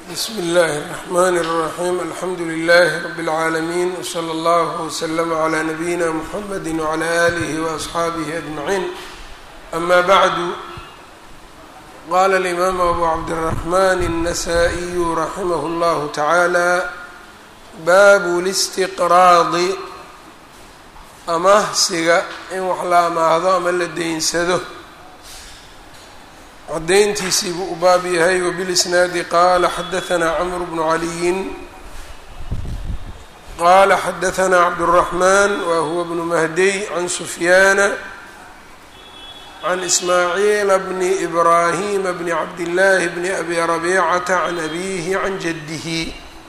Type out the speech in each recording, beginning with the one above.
bsmi اllahi الرحmn الرaxيm alxamdu لlh rb العaalمين wslى اllah وslm عlى nabiyina mxamedi وعlى آlih وأصxaabih أجmaعin ama bعdu qala الإmam abu cabdالرaحman النasائي raximah اllah taعalى bab اlاstiqraadi amahsiga in wax la amaahdo ama la deynsado cadayntiisii buu u baab yahay wbilisnaadi qaala xadaanaa camr bnu caliyin qaala xadaanaa cabdالraxman wa huwa bnu mahdiy can sufyaana can ismaaciila bni ibraahima bni cabdillaahi bni abi rabiicata can abiihi can jaddihi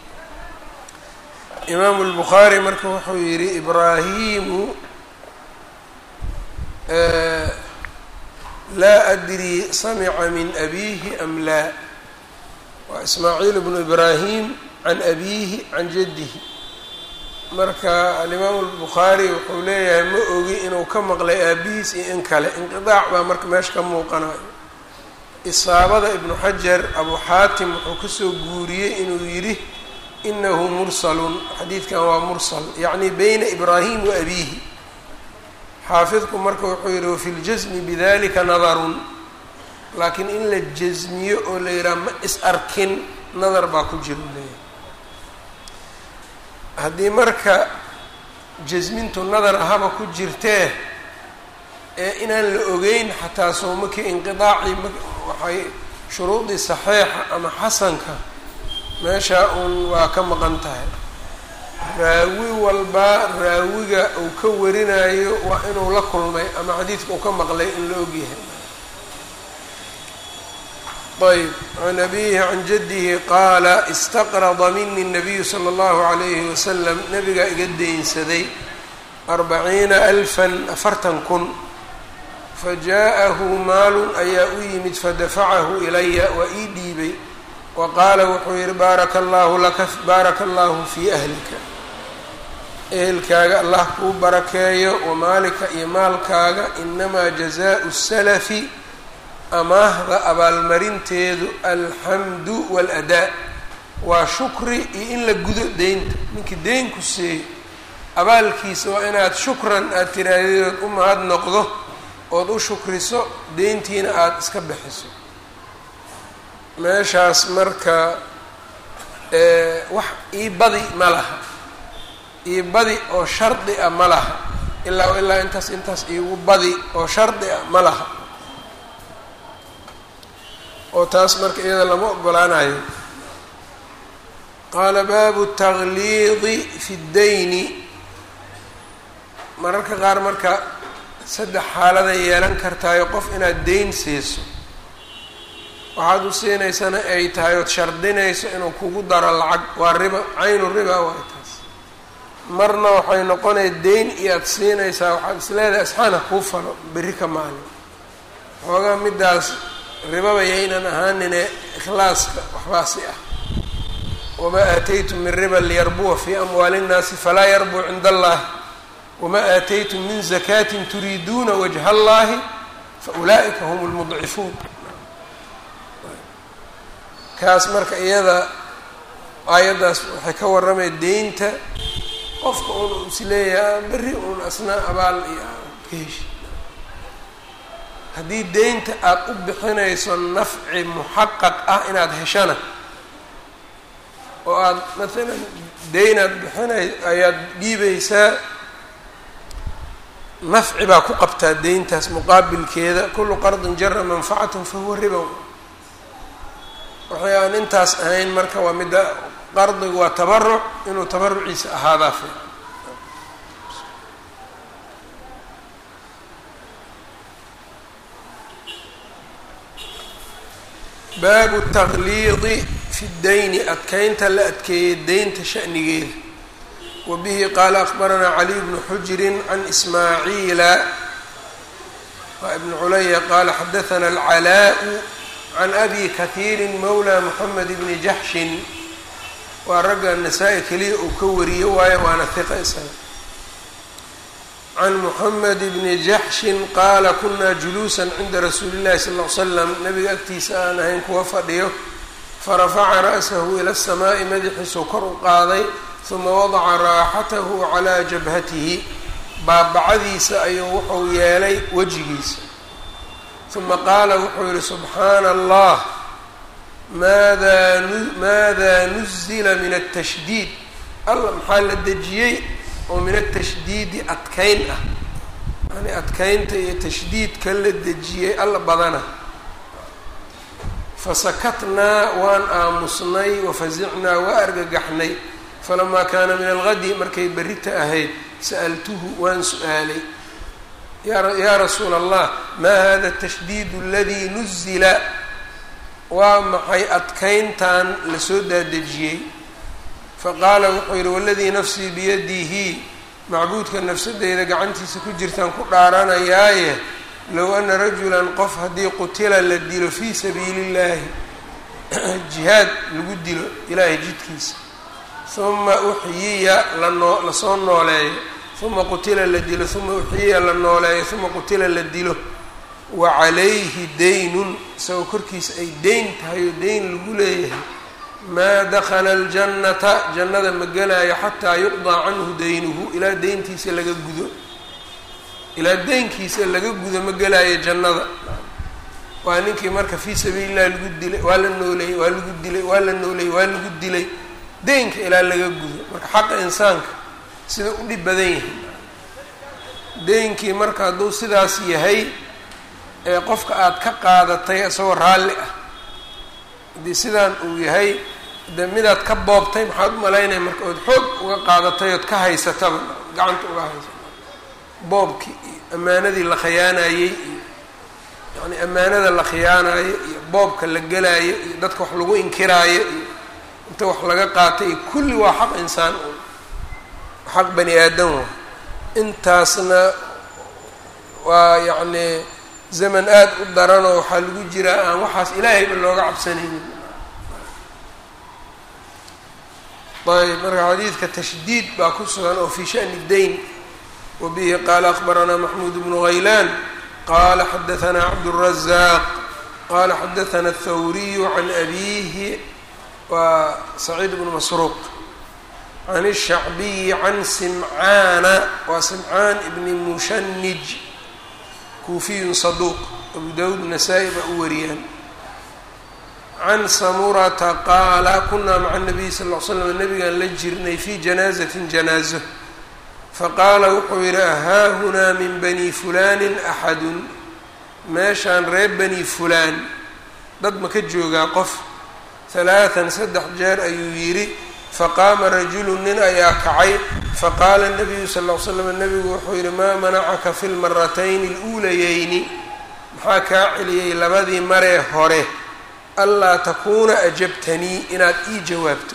imaamu lbukhaari marka wuxuu yihi ibraahimu laa adri samica min abiihi am laa waa ismaaciil bnu ibraahim can abiihi can jaddihi marka alimaamu albukhaari wuxuu leeyahay ma ogi inuu ka maqlay aabihiis iyo in kale inqidaac baa marka meesha ka muuqanayo isaabada ibnu xajar abu xaatim wuxuu kasoo guuriyey inuu yidhi inahu mursalun xadiidkan waa mursal yacni beyna ibraahim wa abiihi xaafidku marka wuxuu yihi wafi ljasmi bidalika nadarun laakiin in la jasmiyo oo la yidhaha ma is arkin nadar baa ku jira leeyahay haddii marka jasmintu nadar ahaba ku jirtee ee inaan la ogeyn xataa soomakii inqidaacii waxay shuruudii saxiixa ama xasanka meeshaa uun waa ka maqan tahay raawi walba raawiga uu ka warinayo waa inuu la kulmay ama xadiidka uu ka maqlay in la ogyahay ayb can abihi can jaddihi qaala istaqrada mini الnabiyu slى اllahu عalayhi wasalam nabigaa iga deynsaday arbaciina alfan afartan kun fajaءahu maalun ayaa u yimid fadafacahu ilaya waa ii dhiibay wa qaala wuxuu yihi baaraka allahu laka baaraka allahu fii ahlika ehelkaaga allah kuu barakeeyo wamaalika iyo maalkaaga inamaa jazaau salafi amaahda abaalmarinteedu alxamdu waaladaa waa shukri iyo in la gudo deynta ninkii deyn ku seeyo abaalkiisa waa inaad shukran aada tiraahdeed u mahad noqdo ood u shukriso deyntiina aada iska bixiso meeshaas marka wax ii badi ma laha ii badi oo shardi ah ma laha ilaa ilaa intaas intaas iigu badi oo shardi ah ma laha oo taas marka iyada lama ogolaanayo qaala baabu tagliidi fi ddayni mararka qaar marka saddex xaaladay yeelan kartaayo qof inaad deyn siiso waxaad u siinaysana ay tahay ood shardinayso inuu kugu daro lacag waa riba caynu riba waay taas marna waxay noqonaya deyn iyo aada siinaysaa waxaad isleedahay asxaana kuu falo berri ka maalin xoogaa middaas ribaba yaynan ahaanine ikhlaaska waxbaasi ah wamaa aataytum min riba liyarbuwa fii amwaali innaasi falaa yarbuu cinda allahi wamaa aataytum min zakaatin turiiduuna wajha allahi fa ulaa'ika hum lmudcifuun kaas marka iyada aayaddaas waxay ka warramay deynta qofka un is leeyaha berri uun asna abaal iyo ka heshi haddii deynta aada u bixinayso nafci muxaqaq ah inaad heshana oo aada maalan deynaad bixinay ayaad dhiibaysaa nafci baa ku qabtaa deyntaas muqaabilkeeda kullu qardin jara manfacatan fahuwa ribow waxay aan intaas ahayn marka waa midda qardigu waa tabaruc inuu tabaruciisa ahaadaa fiican baabu tagliidi fi ddayni adkeynta la adkeeyey deynta shanigeeda wa bihi qaala akbaranaa caliy bnu xujirin can ismaaciila waa ibnu culaya qaala xadathana alcalaa-u can abi kahiiri mawla moxamed bni jaxshin waa ragga nasaa-i keliya uu ka wariyo waayo waana hiqa isaga can moxamed bni jaxshin qaala kunaa juluusan cinda rasuuli llahi sal l slam nabiga agtiisa aan ahayn kuwa fadhiyo farafaca ra'sahu ila asamaa'i madaxiisuu kor u qaaday huma wadaca raaxatahu calaa jabhatihi baabacadiisa ayuu wuxuu yeelay wejigiisa uma qaala wuxuu yihi subxaana allah maada maada nuzila min altashdiid alla maxaa la dejiyey oo min atashdiidi adkayn ah yani adkaynta iyo tashdiidka la dejiyey alla badana fasakatnaa waan aamusnay wafasicnaa waa argagaxnay falamaa kaana min algadi markay berrita ahayd sa'altuhu waan su-aalay yaa rasuula allah maa hada atashdiidu aladii nuzila waa maxay adkayntan lasoo daadejiyey faqaala wuxuu yidhi waladii nafsii biyadihi macbuudka nafsadeyda gacantiisa ku jirtaan ku dhaaranayaaye low ana rajulan qof haddii qutila la dilo fii sabiili illaahi jihaad lagu dilo ilaahay jidkiisa uma uxyiya lanoo lasoo nooleeyo uma qutila la dilo uma uxyiya la nooleeyo uma qutila la dilo wa calayhi daynun isagoo korkiisa ay deyn tahay oo deyn lagu leeyahay maa dakhala aljannata jannada ma gelaayo xataa yuqdaa canhu daynuhu ilaa deyntiisa laga gudo ilaa deynkiisa laga gudo ma gelaayo jannada waa ninkii marka fii sabiili illahi lagu dilay waa la nooleeyey waa lagu dilay waa la nooleeyey waa lagu dilay deynka ilaa laga gudo marka xaqa insaanka sida u dhib badan yahay deynkii marka hadduu sidaas yahay ee qofka aada ka qaadatay isagoo raalli ah haddii sidaan uu yahay de midaad ka boobtay maxaad u malaynaya marka ood xoog uga qaadatay ood ka haysataba gacanta uga haysata boobkii iyo ammaanadii la khiyaanayey iyo yacni ammaanada la khiyaanayo iyo boobka la gelaayo iyo dadka wax lagu inkiraayo iyo inta wax laga qaatay iyo kulli waa xaq insaan un xaq bani aadam wa intaasna waa yacni zaman aada u daranoo waxaa lagu jiraa aan waxaas ilaahayba looga cabsanaynin ayb marka xadiidka tashdiid baa ku sugan oo fii shani dayn wa bihi qaala akbaranaa maxmuud bnu haylaan qala xadaanaa cabdالrazaaq qala xadaana aلthawriyu can abihi waa saciid bnu masruuq can الshacbiyi can simcaana waa simcaan ibni mushanij kuufiyun saduuq abu dawud nasaa-i baa u wariyaan can samurata qaala kunaa maca nabiyi sal ll slam nabigaan la jirnay fii janaazatin janaazo faqaala wuxuu yidhi ahaahunaa min bani fulaanin axadun meeshaan reer bani fulaan dad ma ka joogaa qof halaatan saddex jeer ayuu yidhi faqaama rajulu nin ayaa kacay faqaala nabiyu sal ll l slam nabigu wuxuu yidhi maa manacaka fi lmaratayni aluulayeyni maxaa kaa celiyey labadii maree hore anlaa takuuna ajabtanii inaad ii jawaabto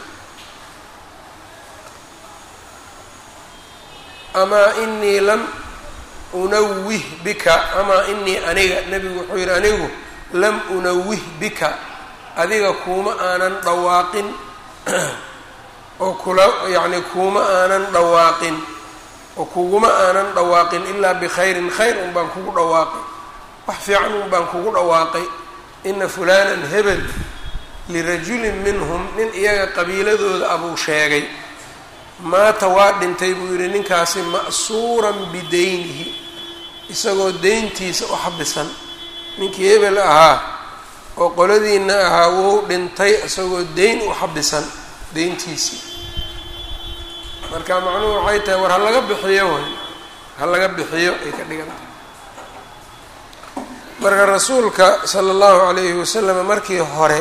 amaa inii lam unawih bika amaa inii aniga nebigu wuxuu yidhi anigu lam unawih bika adiga kuuma aanan dhawaaqin oo kula yacni kuuma aanan dhawaaqin oo kuguma aanan dhawaaqin ilaa bikhayrin khayr un baan kugu dhawaaqay wax fiican un baan kugu dhawaaqay ina fulaanan hebel lirajulin minhum nin iyaga qabiiladooda abuu sheegay maata waa dhintay buu yidhi ninkaasi ma'suuran bidaynihi isagoo deyntiisa u xabisan ninkii hebel ahaa oo qoladiina ahaa wuu dhintay isagoo deyn u xabisan deyntiisii marka macnuhu waxay tahay war ha laga bixiyo way ha laga bixiyo ay ka dhigan tahay marka rasuulka sala allahu calayhi wasalam markii hore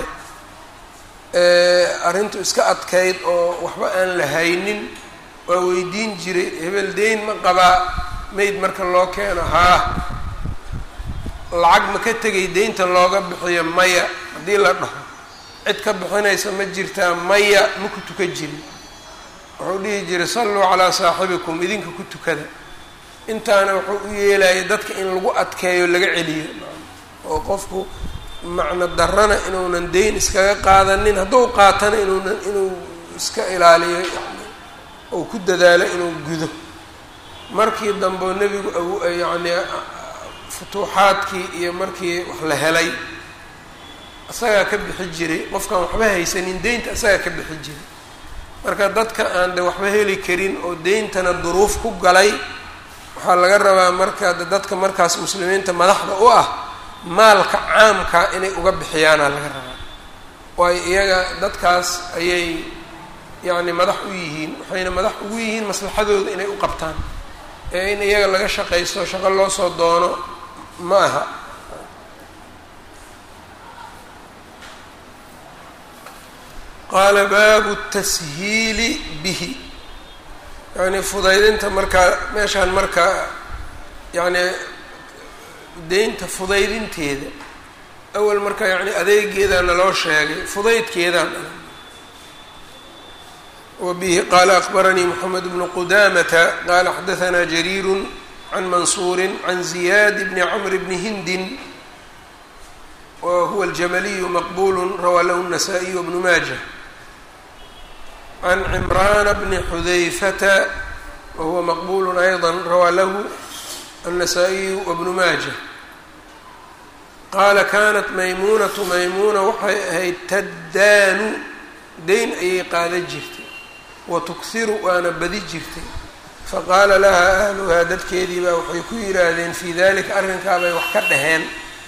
arrintu iska adkayd oo waxba aan la haynin waa weydiin jiray hebel deyn ma qabaa mayd marka loo keeno haa lacag ma ka tegay deynta looga bixiyo maya haddii la dhaho cid ka bixinaysa ma jirtaa maya ma ku tukan jirin wuxuu dhihi jiray salluu calaa saaxibikum idinka ku tukada intaana wuxuu u yeelaya dadka in lagu adkeeyo laga celiyo oo qofku macno darana inuunan deyn iskaga qaadanin hadduu qaatana inuunan inuu iska ilaaliyo yani ou ku dadaalo inuu gudo markii dambe nebigu yacni futuuxaadkii iyo markii wax la helay isagaa ka bixi jiray qofkaan waxba haysanin deynta isagaa ka bixi jiray marka dadka aan de waxba heli karin oo deyntana duruuf ku galay waxaa laga rabaa marka de dadka markaas muslimiinta madaxda u ah maalka caamka inay uga bixiyaana laga rabaa waayo iyaga dadkaas ayay yacni madax u yihiin waxayna madax ugu yihiin maslaxadooda inay u qabtaan ee in iyaga laga shaqaysto shaqo loo soo doono ma aha qaala baabu tashiili bihi yacni fudaydinta markaa meeshaan markaa yacni deynta fudaydinteeda awal marka yacni adeegeedaana loo sheegay fudaydkeedaan wa bihi qaala akbaranii moxamed bnu qudamata qaala xadahanaa jariiru can mansuuri can ziyaad bni camr bni hindin wa huwa aljamaliyu maqbulu rawaa lahu الnasaa-iy wbnu maaja can cimraana bni xudayfata wa huwa maqbulu ayضa rawaa lahu الnasaa-iyu wbnu maaja qaala kanat maymuunatu maymuuna waxay ahayd taddaanu deyn ayay qaada jirtay wa tukhiru waana badi jirtay faqaala lahaa ahluhaa dadkeedii baa waxay ku yidhaahdeen fii dalika arrinkaa bay wax ka dhaheen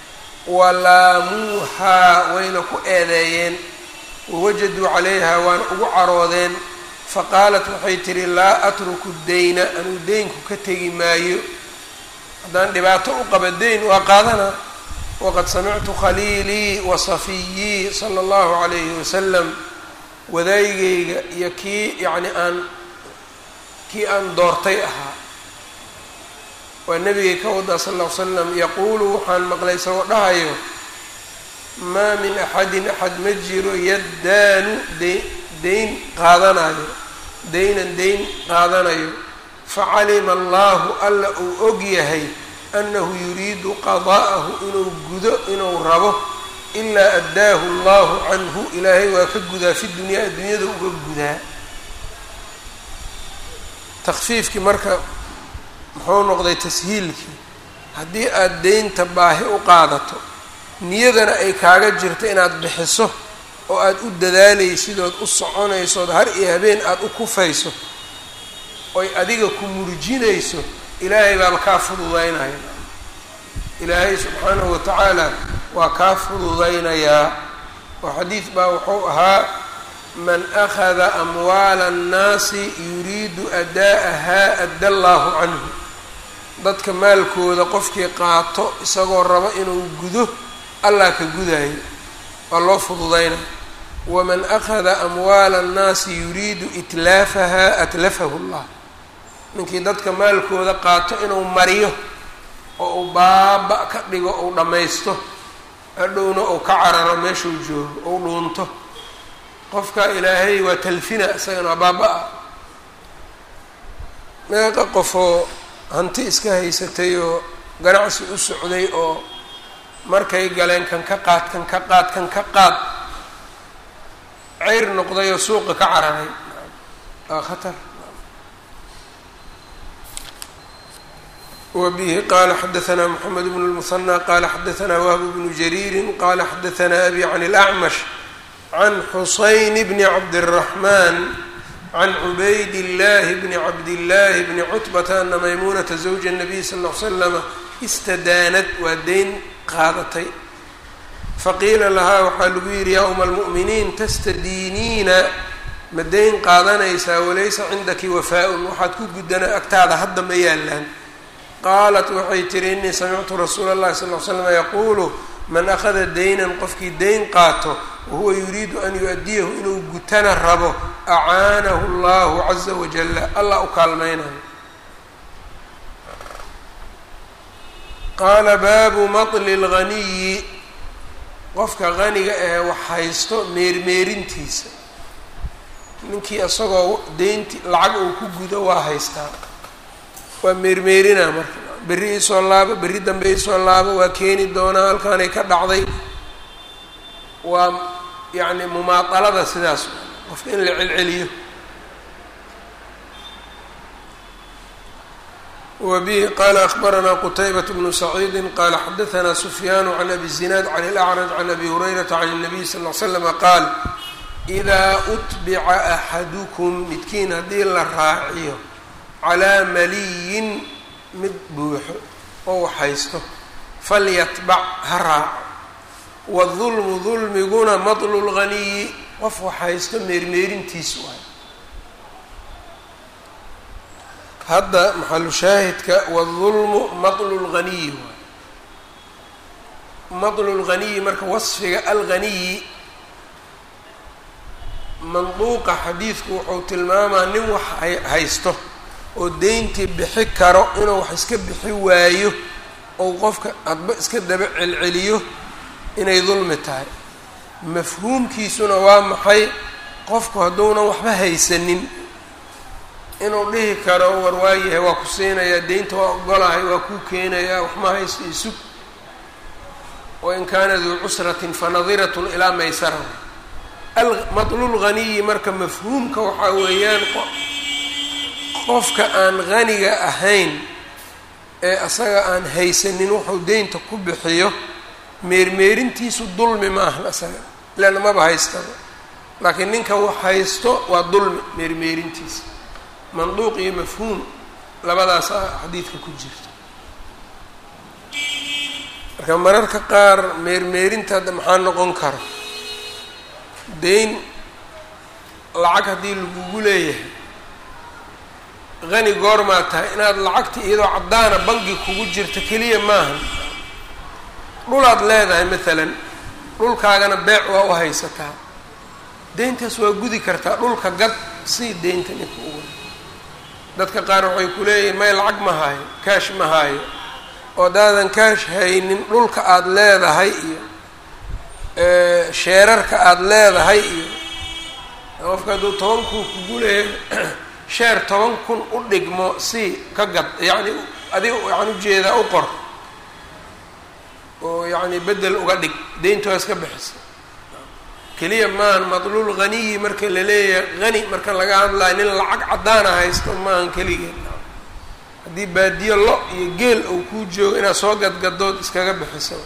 walaamuuhaa wayna ku eedeeyeen wawajaduu calayha waana ugu caroodeen faqaalat waxay tihi laa atruku dayna anuu deynku ka tegi maayo haddaan dhibaato u qaba deyn waa qaadanaa waqad samictu khaliilii wa safiyii sala allahu calayhi wasalam wadaygayga iyo kii yacni aan kii aan doortay ahaa waa nebigay ka wadaa sal ll ly slam yaquulu waxaan maqlay isagoo dhahayo maa min axadin axad ma jiro yaddaanu de deyn qaadanayo deynan deyn qaadanayo facalima allahu alla uu og yahay anahu yuriidu qadaa'ahu inuu gudo inuu rabo ilaa addaahu allahu canhu ilaahay waa ka gudaa fi dunyaa addunyada uga gudaa takfiifkii marka muxuu noqday tashiilkii haddii aada deynta baahi u qaadato niyadana ay kaaga jirto inaad bixiso oo aada u dadaalaysid ood u soconaysood har iyo habeen aada u kufayso oy adiga ku murjinayso ilaahay baaba kaa fududaynaya ilaahay subxaanahu watacaala waa kaa fududaynayaa oo xadiid baa wuxuu ahaa man akhada amwaala annaasi yuriidu ada'ahaa adda allaahu canhu dadka maalkooda qofkii qaato isagoo rabo inuu gudo allah ka gudaayo waa loo fududaynaya waman akhada amwaala annaasi yuriidu itlaafahaa atlafahu llah ninkii dadka maalkooda qaato inuu mariyo oo uu baaba ka dhigo uu dhammaysto hadhowna uu ka cararo meeshuu joogo ou dhuunto qofka ilaahay waa talfina isagana waa baaba-a meeqa qofoo hanti iska haysatay oo ganacsi u socday oo markay galeen kan ka qaad kan ka qaad kan ka qaad ceyr noqday oo suuqa ka cararay waa khatar wbihi qala xadaثna mxamed bn الmuثنى qala xadaثna whb bnu jariiri qala xadaثna abi can اlأcmash can xusayn bni cabdالرaحman can cubayd اllahi bni cabdillaahi bni cutbata ana maymunata zawja الnabiy sal ll ly slama istadaanad waa deyn qaadatay faqiila lahaa waxaa lagu yidhi yaa uma almu'miniin tastadiiniina ma deyn qaadanaysaa walaysa cindaki wafaa-un waxaad ku guddana agtaada hadda ma yaalaan qaalat waxay tihi inii samictu rasuula اllahi sal ly slama yaquulu man akhada deynan qofkii deyn qaato wahuwa yuriidu an yu-adiyahu inuu gutana rabo acaanahu allahu caza wajalla allah u kaalmaynayo qaala baabu maطli اlganiyi qofka qaniga ee wax haysto meermeerintiisa ninkii isagoo deynti lacag uu ku gudo waa haystaa waa meermeerinaa marka berri isoo laabo berri dambe isoo laabo waa keeni doonaa halkaanay ka dhacday waa yacni mumaatalada sidaas qofka in la celceliyo wbihi qala akhbaranaa qtaybaة bnu saciidi qala xadaثna sufyaan can abi zinaad can اlأcraj can abi hurayrata can الnabiy sal ly slm qaal إidaa utbica axadukum midkiin haddii la raaciyo calىa maliyin mid buuxo oo waxhaysto falyatbac ha raaco wاdulmu dulmiguna maطlu اlganiyi qof waxhaysto meermeerintiisu waay hadda maxalu shaahidka wاdulmu maطlu اlganiyi waay maطlu اlganiyi marka wasfiga alganiyi manduuqa xadiidku wuxuu tilmaamaa nin wax haysto oo deyntii bixi karo inuu wax iska bixi waayo ou qofka adba iska daba celceliyo inay dulmi tahay mafhuumkiisuna waa maxay qofku hadduunan waxba haysanin inuu dhihi karo war waayahay waa ku siinayaa deynta waa ogolahay waa kuu keenayaa waxma haysto isug wain kaana duu cusratin fanadiratun ilaa maysara matlul ghaniyi marka mafhuumka waxaa weeyaan qofka aan haniga ahayn ee asaga aan haysanin wuxuu deynta ku bixiyo meermeerintiisu dulmi ma ahan asaga leanna maba haystaba laakiin ninka wax haysto waa dulmi meermeerintiisa manduuq iyo mafhuum labadaasa xadiidka ku jirta marka mararka qaar meermeerinta hadda maxaa noqon kara deyn lacag haddii lagugu leeyahay hani goormaa tahay inaad lacagta iyadoo caddaana bangi kugu jirta keliya maahan dhulaad leedahay maalan dhulkaagana beec waa u haysataa deyntaas waa gudi kartaa dhulka gad sii deynta ninka uga dadka qaar waxay ku leeyihiin may lacag ma haayo kaash ma haayo oo haddaadan kaash haynin dhulka aada leedahay iyo sheerarka aada leedahay iyo qofka hadduu toban kun kugu leeyahay sheer toban kun u dhigmo si ka gad yacni adiga waxaan ujeedaa u qor oo yacni bedel uga dhig deynta waa iska bixisa keliya maahan madluul haniyi marka la leeyahay hani marka laga hadlayo nin lacag caddaana haysto maahan keligeed haddii baadiyo lo iyo geel uu kuu joogo inaad soo gadgadood iskaga bixiso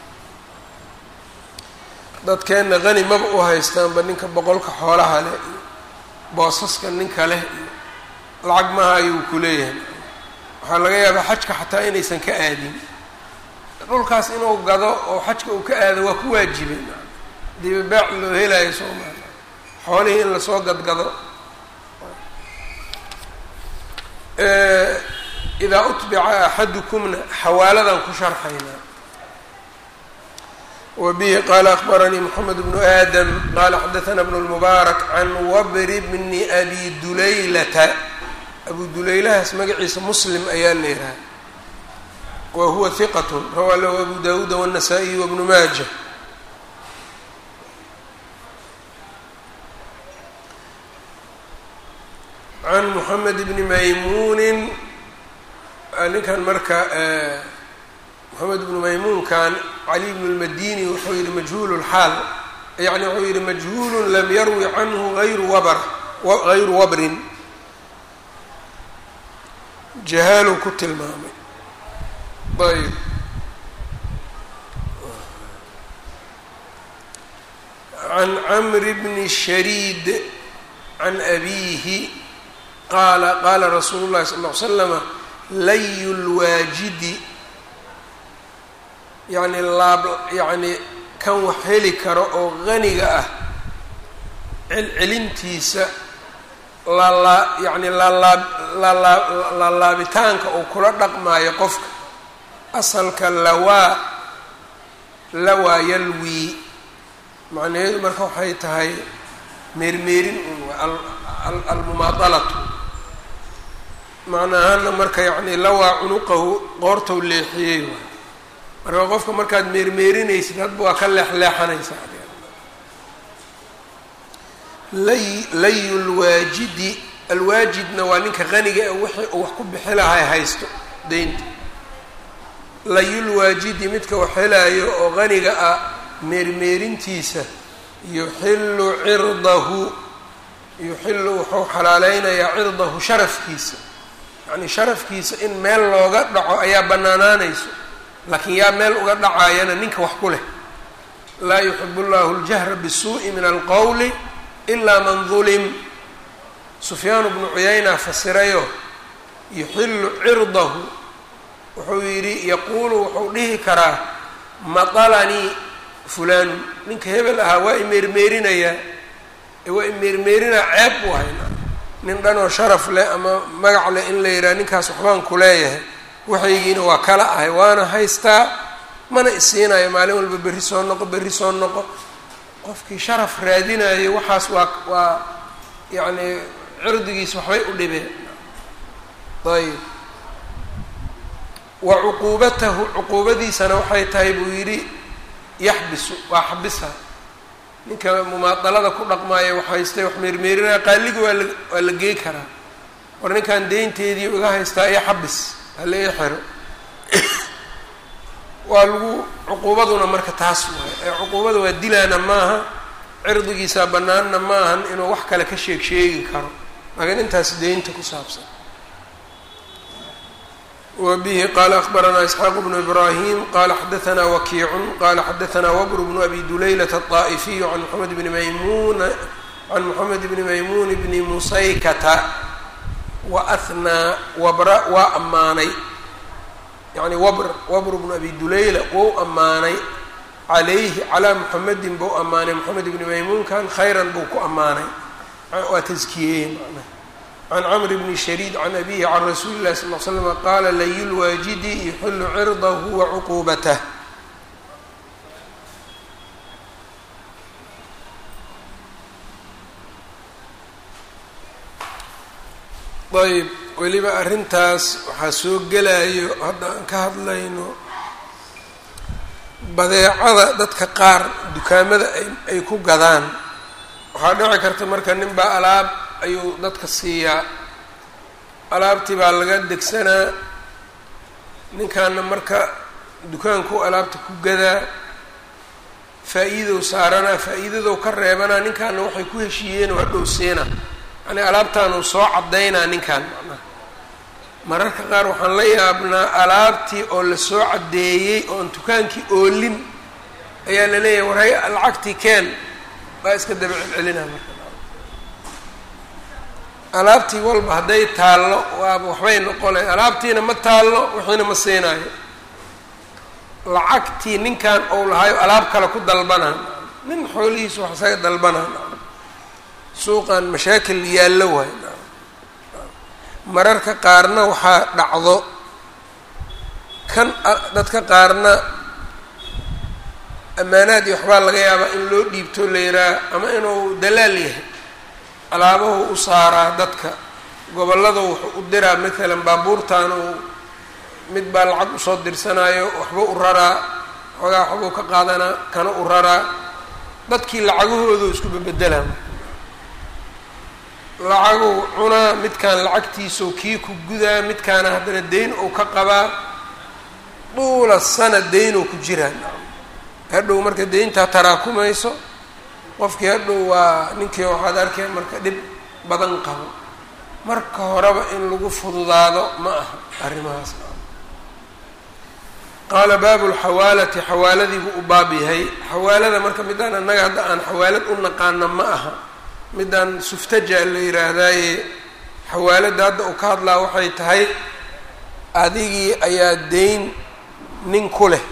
dadkeenna hani maba u haystaanba ninka boqolka xoolaha leh iyo boosaska ninka leh iyo lacag maha ayuu ku leeyahay waxaa laga yaabaa xajka xataa inaysan ka aadin dhulkaas inuu gado oo xajka uu ka aado waa ku waajibay hadiiba baac loo helayo soomaaliya xoolihii in lasoo gadgado idaa utbica axadukumna xawaaladan ku sharxaynaa wbihi qala akbaranii mxamed bnu aadam qala xadaثna bn اlmubaarak can wabri bni abi dulaylata abu dulaylahaas magaciisa muslim ayaa la yidhaha wa huwa hiqat rawaa lahu abu dawuuda wالnasaa-iy wbnu maaja can mxamed bni maymuunin ninkan marka moxamed bnu maymuunkan cali bnu lmadini wuxuu yihi majhuul lxaal yani wuxuu yihi majhuulu lam yarwi canhu ayru wabr hayru wabrin jahaaluu ku tilmaamay ayb can camri bni shariid can abiihi qaala qaala rasuulu llahi sal ll ly slama layu lwaajidi yacni laab yacni kan wax heli karo oo qaniga ah celcelintiisa lalaa yacni lalaab lalaa laalaabitaanka uu kula dhaqmaayo qofka asalka lawaa lawaa yalwii macnaheedu marka waxay tahay meermeerin un almumaadalatu macnaahana marka yacni lawaa cunuqahu qoortau leexiyey waay marka qofka markaad meermeerinaysid hadba waa ka leexleexanaysaa lay layu lwaajidi alwaajidna waa ninka qaniga ee wixii uu wax ku bixi lahay haysto deynta layulwaajidi midka wax helaayo oo qaniga ah meermeerintiisa yuxillu cirdahu yuxillu wuxuu xalaaleynayaa cirdahu sharafkiisa yacni sharafkiisa in meel looga dhaco ayaa bannaanaanayso laakiin yaa meel uga dhacaayana ninka wax ku leh laa yuxibu llahu ljahra bisuu'i min alqowli ilaa man dulim sufyaanu bnu cuyayna fasirayo yuxillu cirdahu wuxuu yidhi yaquulu wuxuu dhihi karaa matalanii fulaanu ninka hebel ahaa waa imeermeerinayaa waa imeermeerinaa ceeb u hayna nin dhanoo sharaf leh ama magac leh in la yidhaha ninkaas waxbaan ku leeyahay waxaygiina waa kala ahay waana haystaa mana isiinayo maalin walba berri soo noqo berri soo noqo qofkii sharaf raadinayo waxaas waa waa yacni cirdigiis waxbay u dhibeen ayb wa cuquubatahu cuquubadiisana waxay tahay buu yidhi yaxbisu waa xabisa ninka mumaadalada ku dhaqmaaya wax haystay wax meermeerinaya qaaliga waa la waa la gey karaa war ninkan deynteedii iga haystaa iyo xabis hala ii xiro waa lagu cuquubaduna marka taas waay ee cuquubada waa dilaana maaha cirdigiisa bannaanna maahan inuu wax kale ka sheeg sheegi karo laakiin intaas deynta ku saabsan wbihi qala akbaranaa isxaaq bnu ibrahim qala xadaanaa wakiicun qala xadaanaa wabr bnu abi dulaylat aلطaa'ifiyu an moxamed bni maymun can moxamed bni maymuun bni musaykata wa ahnaa wabra waa ammaanay yani wabr wabr bnu abi dulayla wou ammaanay calayhi calaa muxamedin bou ammaanay moxamed bni maymuunkan khayran buu ku ammaanay waa taskiyeye manaa can cmr bni shariid can abihi can rasuuli illahi sal l slama qaala layulwaajidi yuxilu cirdahu wa cuquubatah ayb weliba arrintaas waxaa soo gelayo hadda aan ka hadlayno badeecada dadka qaar dukaamada ay ku gadaan waxaa dhici karta marka nin baa alaab ayuu dadka siiyaa alaabtii baa laga degsanaa ninkaana marka dukaanku alaabta ku gadaa faa-iidow saaranaa faa-iidadow ka reebanaa ninkaana waxay ku heshiiyeen waa dhowseena yani alaabtaanuu soo caddaynaa ninkan macnaha mararka qaar waxaan la yaabnaa alaabtii oo lasoo caddeeyey oon dukaankii oolin ayaa la leeyahay war hay lacagtii keen baa iska daba celcelinaa marka alaabtii walba hadday taallo waaba waxbay noqonay alaabtiina ma taallo wixiina ma siinaayo lacagtii ninkan ou lahayo alaab kale ku dalbanaa nin xoolihiisa wax isaga dalbanaa suuqan mashaakil yaallo waay mararka qaarna waxaa dhacdo kan dadka qaarna ammaanaad iyo waxbaa laga yaabaa in loo dhiibto la yihaha ama inuu dalaal yahay alaabahu u saaraa dadka gobollada wuxuu u diraa matalan baabuurtan uu mid baa lacag usoo dirsanaayo waxba u raraa xoogaa waxbuu ka qaadanaa kana u raraa dadkii lacagahoodu isku bebedelaa lacaguu cunaa midkaan lacagtiisau kii ku gudaa midkaana haddana deyn uu ka qabaa duula sana deynuu ku jiraa hadhow marka deyntaa taraakumayso qofkii hadhow waa ninkii waxaad arkeen marka dhib badan qabo marka horeba in lagu fududaado ma aha arrimahaas qaala baabu lxawaalati xawaaladii buu u baab yahay xawaalada marka midaan annaga hadda aan xawaalad u naqaana ma aha midaan suftaja la yidhaahdaaye xawaaladda hadda uu ka hadlaa waxay tahay adigii ayaa deyn nin ku leh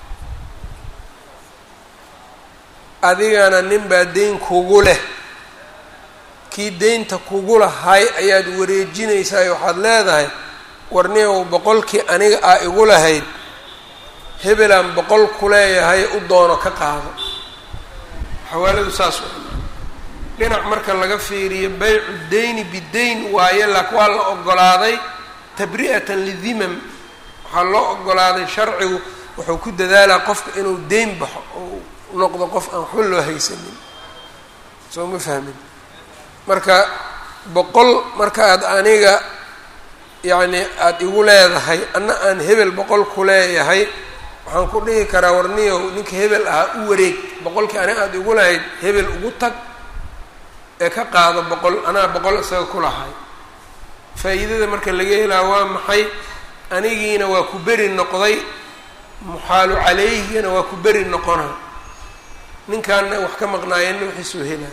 adigana nin baa deyn kugu leh kii deynta kugu lahay ayaad wareejinaysaa waxaad leedahay warniyow boqolkii aniga aa igu lahayd hebelaan boqol ku leeyahay u doono ka qaado xawaaladu saas wa dhinac marka laga fiiriyo baycu deyni bideyn waaye lak waa la ogolaaday tabri'atan lidimam waxaa loo ogolaaday sharcigu wuxuu ku dadaalaa qofka inuu deyn baxo oo noqdo qof aan waxba loo haysanin soo ma fahmin marka boqol marka aad aniga yacni aada igu leedahay anna aan hebel boqol ku leeyahay waxaan ku dhihi karaa warniyow ninka hebel ahaa u wareeg boqolkii aniga aada igu lahayd hebel ugu tag ee ka qaado boqol anaa boqol isaga ku lahay faa-iidada marka laga helaa waa maxay anigiina waa ku beri noqday muxaalu calayhigana waa ku beri noqona ninkaana wax ka maqnaayeenna waxiisoo helaa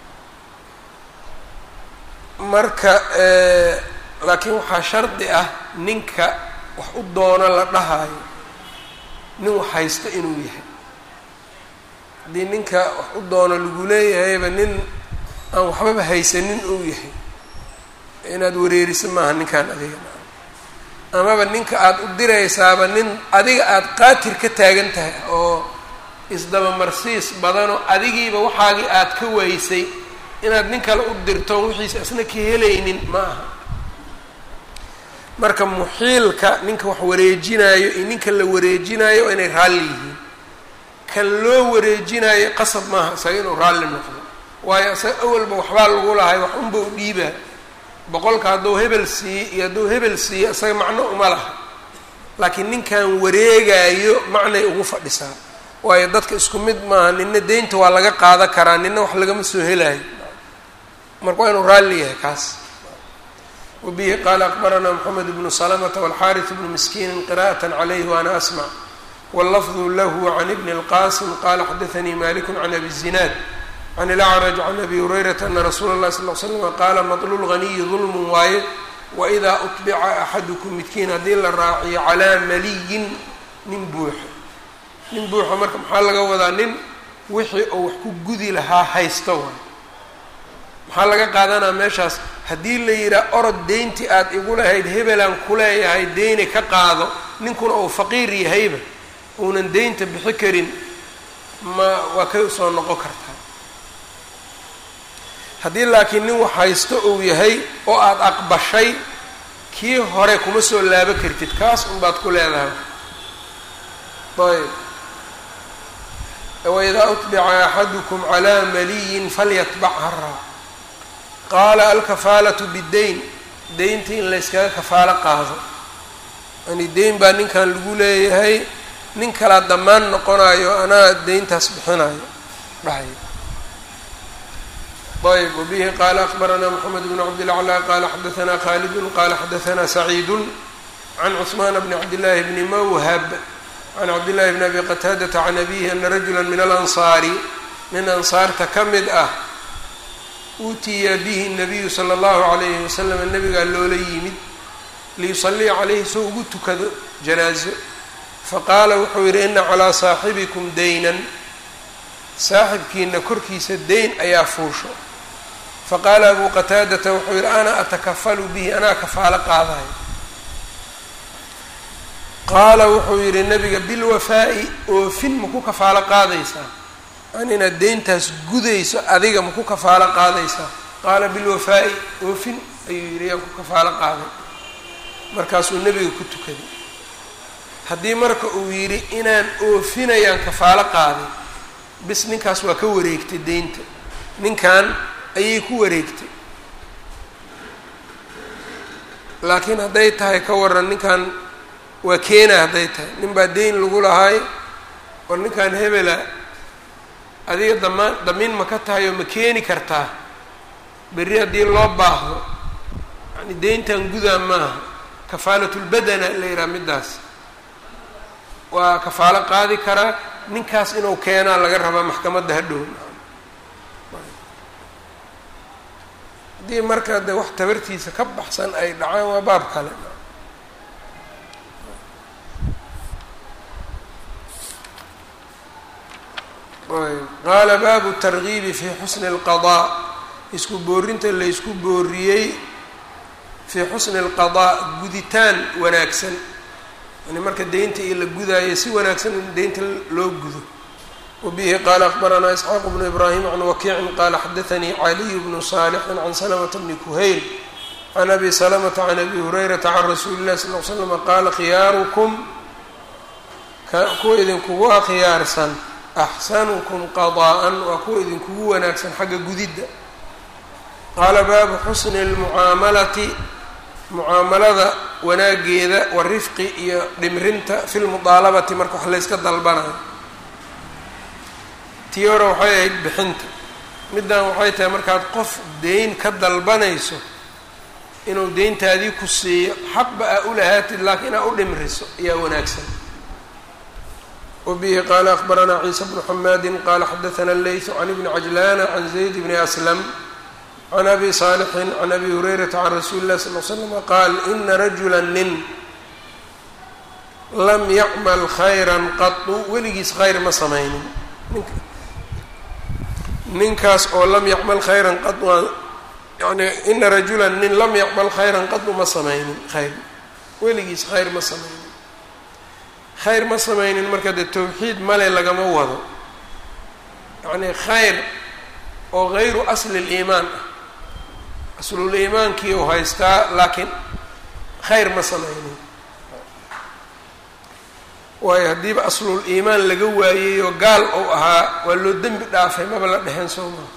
marka laakiin waxaa shardi ah ninka wax u doono la dhahaayo nin wax haysto inuu yahay haddii ninka wax u doono lagu leeyahayba nin aan waxbaba haysanin uu yahay inaad wareeriso maaha ninkaan adiga amaba ninka aada u diraysaaba nin adiga aada qaatir ka taagan tahay oo isdabamarsiis badanoo adigiiba waxaagii aada ka waysay inaad nin kale u dirto wixiisa isna ka helaynin ma aha marka muxiilka ninka wax wareejinaayo iyo ninka la wareejinaayo waa inay raalli yihiin kan loo wareejinaayo qasab maaha isaga inuu raalli noqdo waayo isaga awalba waxbaa lagu lahay wax unba u dhiibaa boqolka hadduu hebel siiye iyo hadduu hebel siiye isaga macno uma laha laakiin ninkan wareegaayo macnay ugu fadhisaa waayo dadka isku mid maaha nina deynta waa laga qaadan karaa nina wax lagama soo helaayo marka waa inuu raalli yahay kaas wabihi qaala akbaranaa moxamed bnu salamata walxaariث bnu miskiini qira'aة calayhi waana asmc wاllafdu lahu can ibni اlqasim qala xadaanii maliku can abi zinaad can ilacraj can abi hurayrata ana rasuula اllahi sal l slm qaala maطlu lganiyi dulm waaye waidaa uطbica axadukum midkiin haddii la raaciyo calaa maliyin nin buuxa nin buuxa marka maxaa laga wadaa nin wixii oo wax ku gudi lahaa haysto waay maxaa laga qaadanaa meeshaas haddii la yidhaha orod deyntii aada igu lahayd hebelaan ku leeyahay deyni ka qaado ninkuna uu faqiir yahayba uunan deynta bixi karin ma waa ka soo noqon kartaa haddii laakiin nin wax haysto uu yahay oo aada aqbashay kii hore kuma soo laabo kartid kaas unbaad ku leedahay ayb waidaa utbica axadukum calaa maliyin falyatbac haraa qaala alkafaalatu biddeyn deynta in layskaga kafaalo qaado yani deyn baa ninkan lagu leeyahay nin kalaa dhammaan noqonayo anaa deyntaas bixinayo dhahay ayb wbihi qaala akbaranaa mxamed bn cabdilaclى qaala xadaanaa khaalidun qaala xadaanaa saciidu can cثmaan bni cabdillaahi bni mawhab can cabdillahi bni abi qataadata can abihi ana rajula min alansaari nin ansaarta ka mid ah uutiya bihi nabiyu sala allahu calayhi wasalam nabigaa loola yimid liyusaliya calayhi soo ugu tukado janaazo faqaala wuxuu yidhi ina calaa saaxibikum daynan saaxibkiina korkiisa deyn ayaa fuusho faqaala abu qataadata wuxuu yidhi ana atakafalu bihi anaa kafaalo qaadayo qaala wuxuu yidhi nabiga bilwafaa'i oofin maku kafaalo qaadaysaa an inaad deyntaas gudayso adiga maku kafaalo qaadaysaa qaala bilwafaa'i oofin ayuu yidhi yaan ku kafaalo qaaday markaasuu nebiga ku tukaday haddii marka uu yidhi inaan oofinayaan kafaalo qaaday bis ninkaas waa ka wareegtay deynta ninkan ayay ku wareegtay laakiin hadday tahay ka waran ninkan waa keena hadday tahay nin baa deyn lagu lahaay war ninkan hebela adiga damaan damiin ma ka tahay oo ma keeni kartaa berri haddii loo baahdo yani deyntan gudaa maaha kafaalatulbadana la yidhaha middaas waa kafaalo qaadi karaa ninkaas inuu keenaa laga rabaa maxkamadda hadhow haddii marka de wax tabartiisa ka baxsan ay dhacaan waa baab kale qaala baabu targiibi fi xusni اlqadaa isku boorinta la ysku booriyey fii xusni اlqadaa guditaan wanaagsan yani marka deynta iyo la gudaayo si wanaagsan in deynta loo gudo wabihi qaala akbaranaa isxaaq bnu ibraahim can wakiicin qaala xadaanii caliy bnu saalixin can salamata bni kuhayl can abi salamata can abi hurayrata can rasuuli illahi sal l slama qaala khiyaarukum kuwa idinkugu khiyaarsan axsanukum qadaa'an waa kuwa idinkugu wanaagsan xagga gudidda qaala baabu xusni lmucaamalati mucaamalada wanaageeda warifqi iyo dhimrinta fi lmudaalabati marka wax layska dalbanayo tii hore waxay ahayd bixinta middan waxay tahay markaad qof deyn ka dalbanayso inuu deyntaadii ku siiyo xaqba aa u lahaatid laakiin aa u dhimriso ayaa wanaagsan wbihi qaala akbaranaa ciisa bnu xamaadi qaala xadaana leytu can ibni cajlana can zayd bni aslam can abi saalixin can abi hurayrata can rasuuli illahi sal l slama qaal ina rajula nin lam yacmal khayran qatu weligiis khayr ma samaynin ninkaas oo lam yacmal khayran qad yani ina rajula nin lam yacmal khayran qadu ma samaynin khayr weligiis khayr ma samaynin khayr ma samaynin marka dee tawxiid male lagama wado yacnii khayr oo gayru asli liimaan ah aslul iimaankii uu haystaa laakiin khayr ma samaynin waayo haddiiba aslul iimaan laga waayeyo gaal ou ahaa waa loo dembi dhaafay maba la dheheen soo maa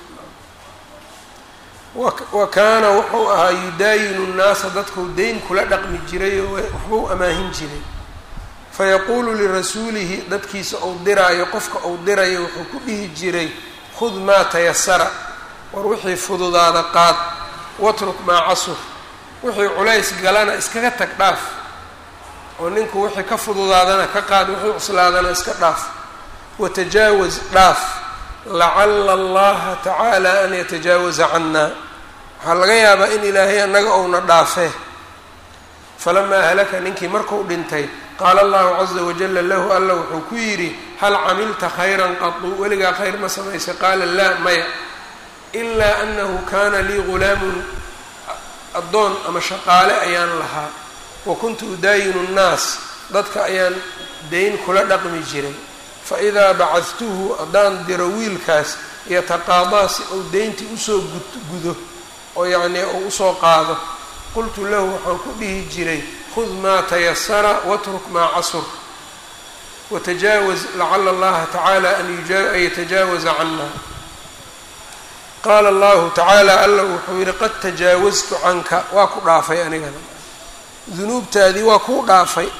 wa kaana wuxuu ahaa yudaayinu nnaasa dadkuu deyn kula dhaqmi jiray oo waxbuu amaahin jiray fayaquulu lirasuulihi dadkiisa uu diraayo qofka uu dirayo wuxuu ku dhihi jiray khud maa tayasara war wixii fududaada qaad watruk maa casur wixii culays galana iskaga tag dhaaf oo ninku wixii ka fududaadana ka qaad wixii cuslaadana iska dhaaf watajaawaz dhaaf lacala allaha tacaala an yatajaawaza cannaa waxaa laga yaabaa in ilaahay annaga ouna dhaafee falamaa halaka ninkii marku dhintay qaala allahu caza wajala lahu alla wuxuu ku yidhi hal camilta khayran qadu weligaa khayr ma samaysay qaala laa maya ilaa anahu kaana lii gulaamun addoon ama shaqaale ayaan lahaa wa kuntu udaayinu nnaas dadka ayaan dayn kula dhaqmi jiray fa idaa bacadtuhu haddaan diro wiilkaas yataqaadaa si uu deyntii usoo gudo oo yacnii uu usoo qaado qultu lahu waxaan ku dhihi jiray khud maa tayasara watruk maa casur watajaawaz lacala allaha tacaala an yatajaawaza cana qaala allahu tacaala alla wuxuu yihi qad tajaawaztu canka waa ku dhaafay anigana dunuubtaadii waa kuu dhaafay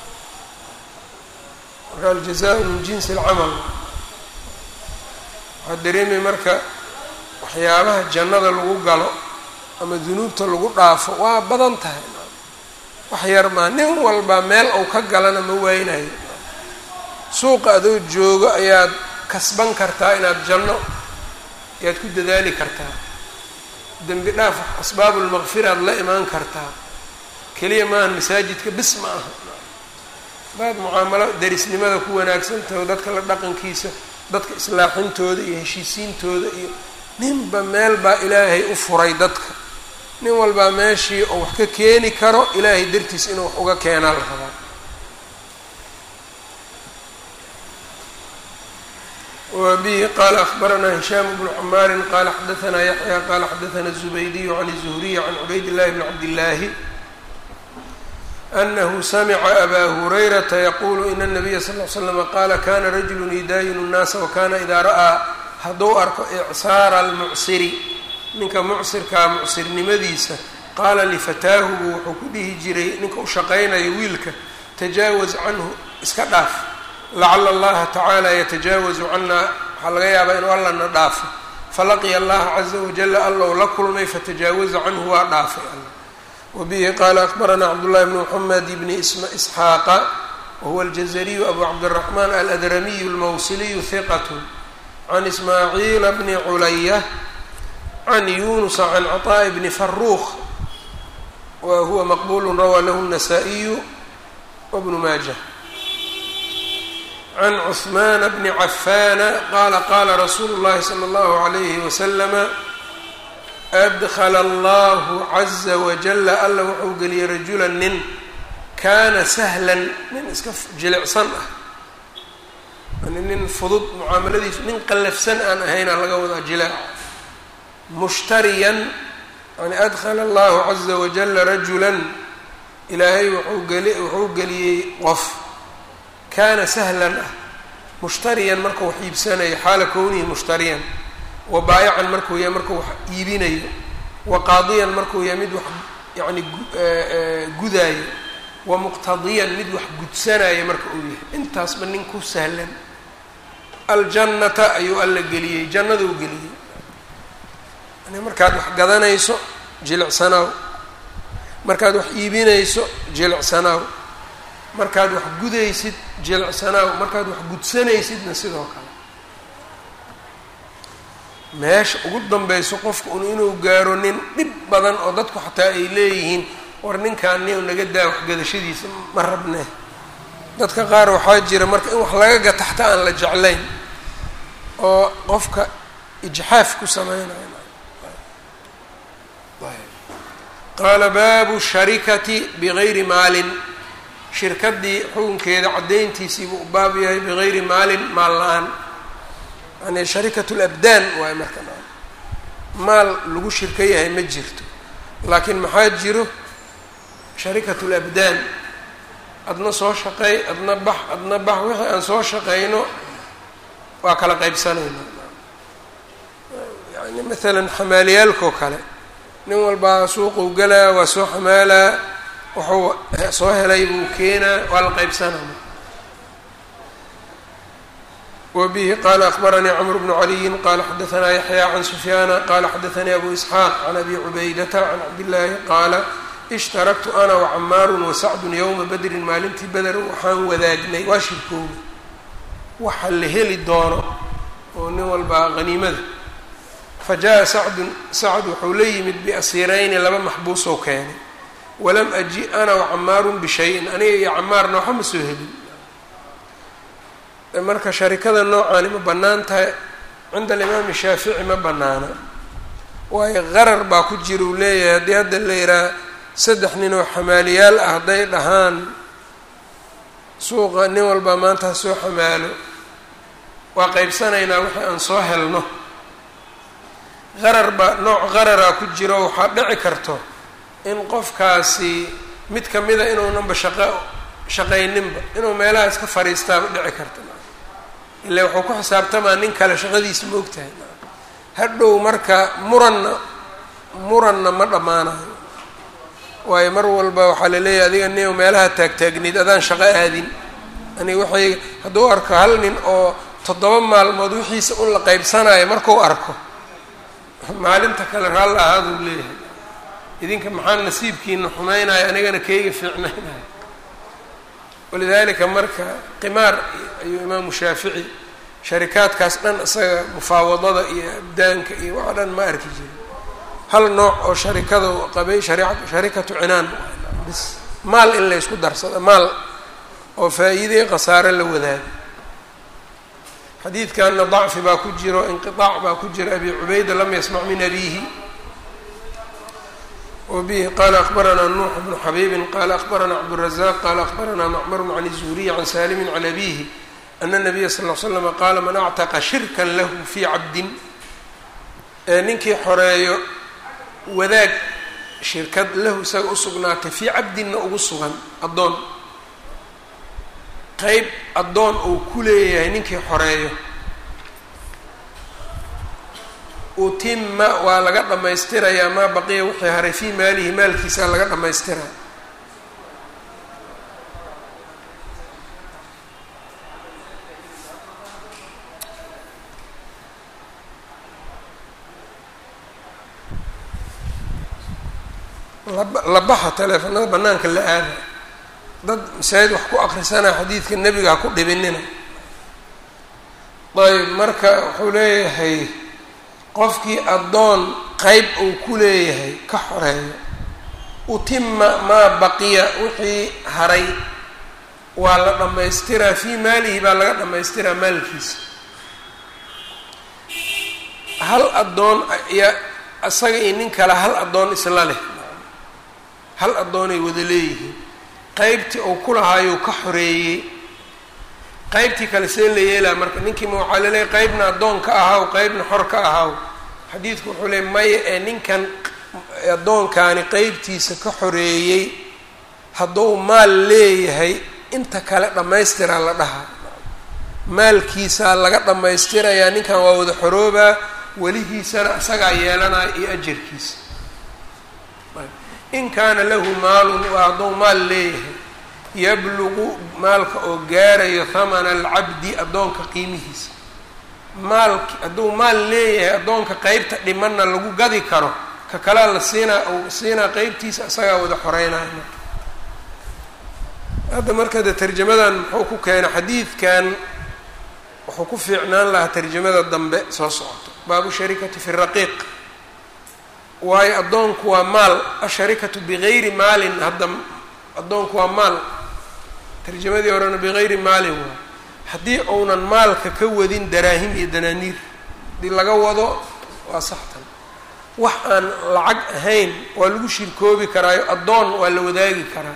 marka aljazaau min jinsi alcamal waxaa dareemay marka waxyaabaha jannada lagu galo ama dunuubta lagu dhaafo waa badan tahay wax yar maa nin walba meel uu ka galana ma waynayo suuqa adoo joogo ayaad kasban kartaa inaad janno ayaad ku dadaali kartaa dembi dhaaf asbaabulmaqfiraad la imaan kartaa keliya maahan masaajidka bis ma aha hadaad mucaamalo derisnimada ku wanaagsantaho dadka la dhaqankiisa dadka islaaxintooda iyo heshiisiintooda iyo ninba meel baa ilaahay u furay dadka nin walbaa meeshii oo wax ka keeni karo ilaahay dartiis inuu wax uga keenaa la rabaa wa bihi qaala akbaranaa hishaam bnu camaarin qaala xadaanaa yaxya qaala xadaana الzubaydiyu can الzuhriy can cubayd llahi bni cabdillaahi anahu samica abaa hurayrata yaqulu ina الnabiya sal ly slama qaala kana rajulu yudaayinu الnaasa wakana idaa ra'aa hadduu arko icsaara almucsiri ninka mucsirkaa mucsirnimadiisa qaala lifataahu buu wuxuu ku dhihi jiray ninka u shaqaynayo wiilka tajaawaz canhu iska dhaaf lacala allaha tacaala yatajaawazu cannaa waxaa laga yaabaa inuu allana dhaafo falaqiya allaha caza wajala allow la kulmay fatajaawaza canhu waa dhaafay alla wabihi qaala akbaranaa cabdullahi bni moxamed bni isxaaqa wahuwa aljazariyu abu cabdiraxmaan aladramiyu almawsiliyu hiqat can ismaaciila bni culaya can yunusa can caطaaءi bni faruuq wa huwa maqbulu rawaa lahu الnasaa-iyu wbnu maaja can cثmaana bni cafaana qaala qaala rasuulu اllahi salى اllahu عalayhi waslama adkla allahu caza wajala alla wuxuu geliyey rajula nin kaana sahlan nin iska jilicsan ah yani nin fudud mucaamaladiisu nin qallafsan aan ahaynaa laga wadaa jilaac mushtariyan yani adkhala allahu caza wajala rajulan ilaahay wuxuu geli wuxuu geliyey qof kaana sahlan ah mushtariyan markuu wax iibsanayo xaala kownihi mushtariyan wa baayacan markuu yahay markuu wax iibinayo wa qaadiyan markuu yahay mid wax yani gudaayo wa muqtadiyan mid wax gudsanayo marka uu yahay intaasba nin ku sahlan aljannata ayuu alla geliyey jannaduu geliyey yani markaad wax gadanayso jilicsanaaw markaad wax iibinayso jilicsanaaw markaad wax gudaysid jilicsanaaw markaad wax gudsanaysidna sidoo kale meesha ugu danbeyso qofka un inuu gaaro nin dhib badan oo dadku xataa ay leeyihiin war ninkaan nin naga daa waxgadashadiisa ma rabne dadka qaar waxaa jira marka in wax laga gata xataa aan la jeclayn oo qofka ijxaaf ku sameynayo qaala baabu sharikati bigayri maalin shirkadii xukunkeeda caddayntiisiibuu u baab yahay bigayri maalin maal la-aan yani sharikat labdaan waayo marka maal lagu shirka yahay ma jirto laakiin maxaa jiro sharikat labdaan adna soo shaqeey adna bax adna bax wixii aan soo shaqeyno waa kala qaybsanayna yani maalan xamaaliyaalkao kale nin walbaa suuquu galaa waa soo xamaalaa wuxuu soo helay buu keenaa waa la qaybsanaya wbihi qala akbaranii cmr bnu caliyin qala xadaanaa yaxya can sufyaana qala xadaanii abu isxaaq can abi cubaydata can cabdillaahi qaala ishtaraktu ana wacamaaru wasacdun yowma badrin maalintii beder waxaan wadaagnay waa shirkooda waxa la heli doono oo nin walbaa haniimada fa jaa sacdun sacd wuxuu la yimid biasiirayni laba maxbuusoo keenay walam aji ana wacamaarun bishayin aniga iyo camaarna waxa ma soo helin marka sharikada noocaani ma bannaan tahay cinda alimaami shaafici ma bannaana waayo qarar baa ku jira uu leeyahay haddii hadda la yidhaha saddex nin oo xamaaliyaal ah hadday dhahaan suuqa nin walbaa maanta ha soo xamaalo waa qaybsanaynaa wixii aan soo helno qarar baa nooc qararaa ku jiro waxaa dhici karto in qofkaasi mid kamida inuunanba shaqo shaqayninba inuu meelaha iska fariistaaba dhici karta ila wuxuu ku xisaabtamaa nin kale shaqadiisa ma ogtahay hadhow marka muranna muranna ma dhammaanayo waayo mar walba waxaa la leeyahay adiga nin meelaha taagtaagnid adaan shaqo aadin ani waxay hadduu arko hal nin oo toddoba maalmood wixiisa un la qaybsanayo markuu arko maalinta kale raalla ahaaduu leeyahay idinka maxaa nasiibkiina xumaynayo anigana keyga fiicnaynayo walidalika marka qimaar ayuu imaamu shaafici sharikaadkaas dhan isaga mufaawadada iyo abdaanka iyo waxa dhan ma arki jirin hal nooc oo sharikada qabay sharikatu cinaan bis maal in la ysku darsado maal oo faa-iidey khasaare la wadaago xadiidkanna dacfi baa ku jiro inqiaac baa ku jira abi cubayda lam yasmac min abihi wbihi qala akbaranaa nuux bnu xabiibin qala akbaranaa cabdالrazaq qala akbaranaa macmarun can الzuhriy can salimin can abihi ana الnabiya sal ll slama qaala man actaqa shirkan lahu fii cabdin ninkii xoreeyo wadaag shirkad lahu isaga usugnaatay fii cabdinna ugu sugan addoon qeyb addoon uu ku leeyahay ninkii xoreeyo utima waa laga dhammaystirayaa maa baqiya wixii haray fii maalihi maalkiisa laga dhammaystiraa la baxa teleefanada banaanka la aada dad masaajid wax ku akrisanaa xadiidka nebiga ha ku dhibinina ayb marka wuxuu leeyahay qofkii addoon qeyb uu ku leeyahay ka xoreeyo utima maa baqiya wixii haray waa la dhammaystiraa fii maalihi baa laga dhammaystiraa maalkiisa hal addoon ayaa isaga iyo nin kale hal addoon isla leh hal addoonay wada leeyihiin qeybtii uu ku lahaayuu ka xoreeyey qeybtii kale see la yeelaa marka ninkiima waxaa laleeyahy qeybna addoon ka ahaw qeybna xor ka ahaw xadiidku wuxuu leey maya ee ninkan addoonkaani qeybtiisa ka xoreeyey hadduu maal leeyahay inta kale dhammaystiraa la dhahaa maalkiisaa laga dhammaystirayaa ninkan waa wada xoroobaa welihiisana isagaa yeelanaya iyo ajarkiisa in kaana lahu maalun waa hadduu maal leeyahay yabluqu maalka oo gaarayo hamana alcabdi addoonka qiimihiisa maalki hadduu maal leeyahay addoonka qeybta dhimanna lagu gadi karo ka kalea la siinaa ou siinaa qeybtiisa isagaa wada xoreynaya marka hadda marka de tarjamadan muxuu ku keenay xadiidkan wuxuu ku fiicnaan lahaa tarjamada dambe soo socoto baabu sharikati fi raqiiq waayo addoonku waa maal asharikatu bigayri maalin hadda addoonku waa maal tarjamadii horena bigayri maalin waa haddii uunan maalka ka wadin daraahim iyo danaaniir haddii laga wado waa saxtan wax aan lacag ahayn waa lagu shirkoobi karaayo addoon waa la wadaagi karaa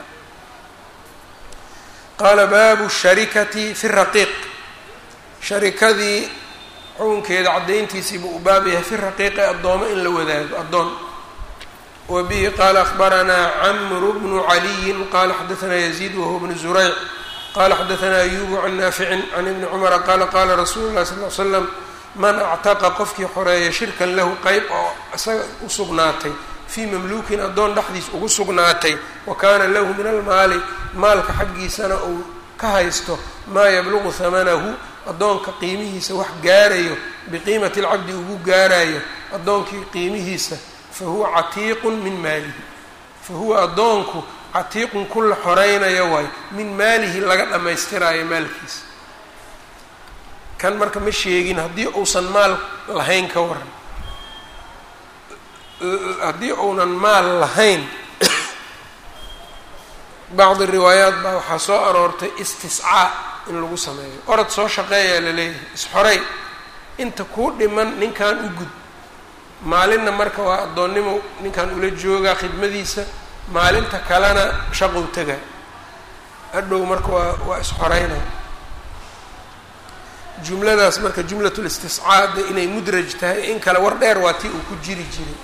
qaala baabu sharikati fi raqiiq sharikadii xukunkeeda caddayntiisiibuu u baab yahay fi raqiiqi addoomo in la wadaago addoon wa bihi qaala akhbaranaa camru bnu caliyin qaala xadaanaa yaziid wahuwa bnu zurayc qala xadaanaa ayubu can naaficin can ibni cumara qaala qaala rasuulu llahi sal l slam man actaqa qofkii xoreeya shirkan lahu qeyb oo isaga u sugnaatay fii mamluukin addoon dhexdiis ugu sugnaatay wa kaana lahu min almaali maalka xaggiisana uu ka haysto maa yabluqu hamanahu addoonka qiimihiisa wax gaarayo biqiimati alcabdi ugu gaarayo addoonkii qiimihiisa fa huwa catiiqun min maalihi fa huwa addoonku catiiqun ku la xoreynayo waayo min maalihi laga dhammaystiraayo maalkiisa kan marka ma sheegin haddii uusan maal lahayn ka waran haddii uunan maal lahayn bacdi riwaayaat baa waxaa soo aroortay istiscaa in lagu sameeyo orod soo shaqeeyaa la leeyahay isxorey inta kuu dhiman ninkan u gud maalinna marka waa addoonnimo ninkan ula joogaa khidmadiisa maalinta kalena shaqow tagaa hadhow marka waa waa isxoreynaa jumladaas marka jumlatul istiscaa de inay mudraj tahay in kale war dheer waa tii uu ku jiri jiray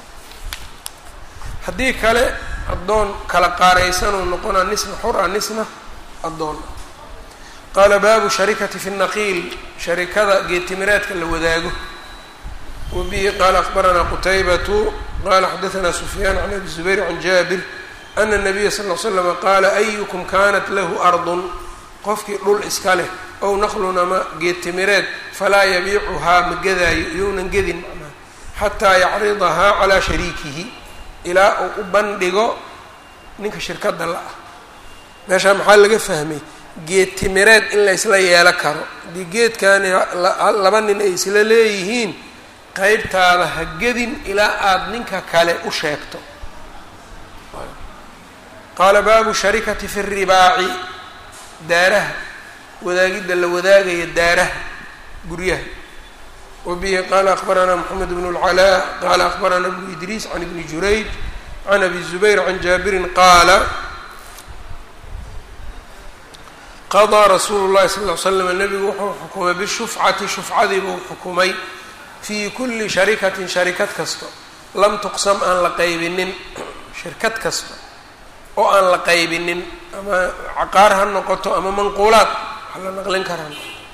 haddii kale addoon kala qaaraysanuu noqonaa nisna xura nisna addoon qaala baabu sharikati fi naqiil sharikada geetimireedka la wadaago wa bihi qaala akhbaranaa qutaybatu qala xadaanaa sufyaan can abi zubayr can jaabir ana الnabiya sal l slama qaala ayukum kanat lahu ardun qofkii dhul iska leh ow naqlun ama geetimireed falaa yabiicuhaa ma gadaayo iyounan gedin macnaha xataa yacridahaa calaa shariikihi ilaa uu u bandhigo ninka shirkadda la-ah meeshaa maxaa laga fahmay geed timireed in la ysla yeelo karo haddii geedkani laba nin ay isla leeyihiin qeybtaada ha gedin ilaa aada ninka kale u sheegto qaala baabu sharikati fi ribaaci daaraha wadaagidda la wadaagaya daaraha guryaha wa bihi qaala akhbaranaa moxamed bnu اlcalaa qaala akhbaranaa bnu idriis can ibni jurayj can abi zubayr can jaabirin qaala qadaa rasuulu llahi sal ly slam nebigu wuxuu xukumay bishufcati shufcadii buu xukumay fii kulli sharikatin sharikad kasto lam tuqsam aan la qaybinin shirkad kasta oo aan la qaybinin ama caqaar ha noqoto ama manquulaad wax la naqlin karaan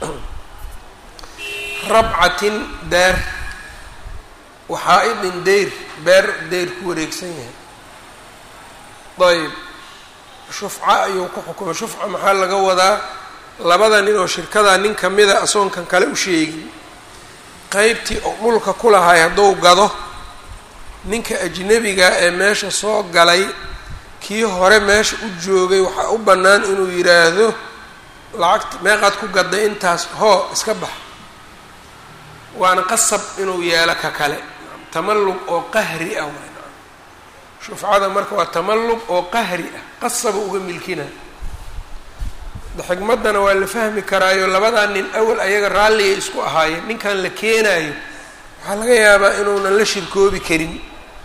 rabcatin daar waxaa-idin deyr beer deyr ku wareegsan yahay ayb shufca ayuu ku xukumay shufca maxaa laga wadaa labada nin oo shirkadaa nin kamida asoonkan kale u sheegin qeybtii oo dhulka ku lahay hadduu gado ninka ajnebiga ee meesha soo galay kii hore meesha u joogay waxaa u bannaan inuu yidhaahdo lacagta meeqaad ku gadday intaas hoo iska bax waana qasab inuu yeelo ka kale tamallug oo qahri ah waa shufcada marka waa tamallug oo qahri ah qasaba uga milkina xigmaddana waa la fahmi karaayo labadaa nin awal ayaga raalligay isku ahaayeen ninkan la keenaayo waxaa laga yaabaa inuunan la shirkoobi karin